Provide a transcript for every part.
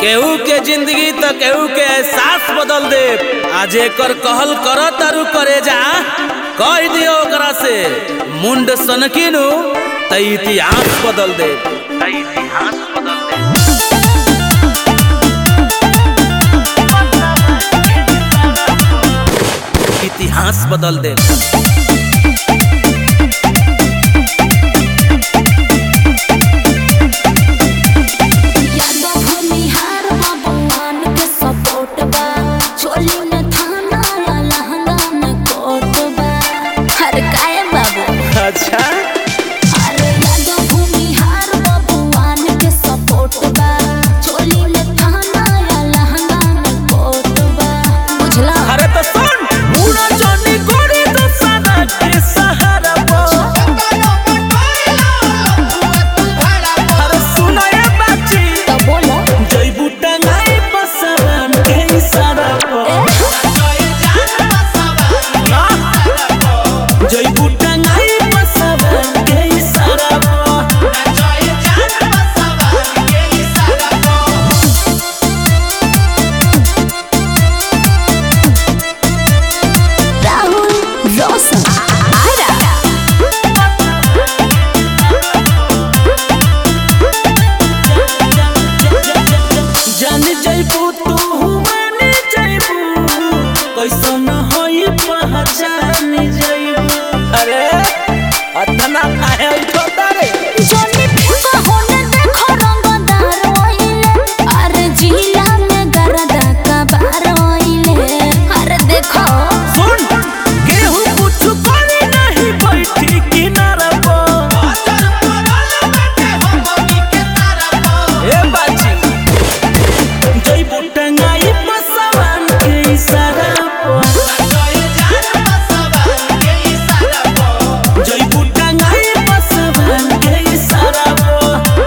केहू के जिंदगी तो केहू के एहसास बदल दे आज एकर कहल कर तारू करे जा कह दियो ओकरा से मुंड सनकिनु त इतिहास बदल दे त इतिहास बदल दे इतिहास बदल दे यादव भूमिहार बाबूआन के सपोर्ट बा चोली में थाना या लहंगा में कोट बा अरे काहे बाबू अच्छा अरे यादव भूमिहार बाबूआन के सपोर्ट बा चोली में थाना या लहंगा में कोट बा बुझला अरे तो सुन मुड़ा जानी गोरी तो सदा के सहारा पो अरे सुना ये बाची तो बोलो जय बूटा नाई बसवन के इशारा पो ना जय बूटा नाई बसवन के इशारा पो राहुल रोशन आरा जान जयबू तू माने जयबू कैसन होई पहचान जयबू अरे अतना काहे उठोता रे जोनी फिका होने देखो रंगदार ओइले अरे जिला में गरदा का बार ओइले अरे देखो सुन केहू कुछ करे नहीं बैठी किनारा पर ए बाजी जयबू टंगाई पसवान के इशारा पर जयबू टंगाई पसवान के इशारा पर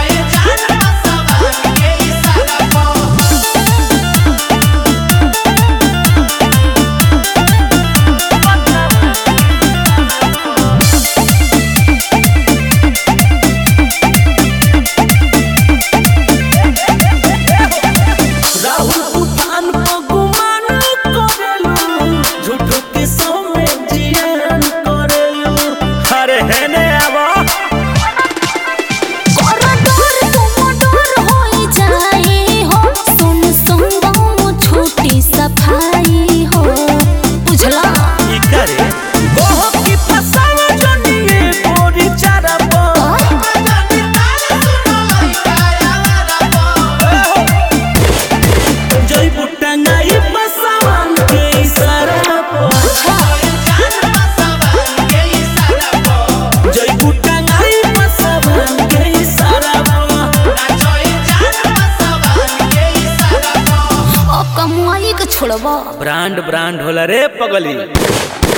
राहुल तूफान को गुमान करेलू झूठो के सौमे जियान करेलू अरे हेने आवा कोरडोर तुमडोर होई जाई हो सुन संगम छोटी सफाई हो बुझला ई करे गोह की फसावा जनिए गोरी चारा पो जय बुटंगाई बसवान के इशारा पो जय बुटंगाई बसवान के इशारा पो अब कमुआई के छोड़बा ब्रांड ब्रांड होला रे पगली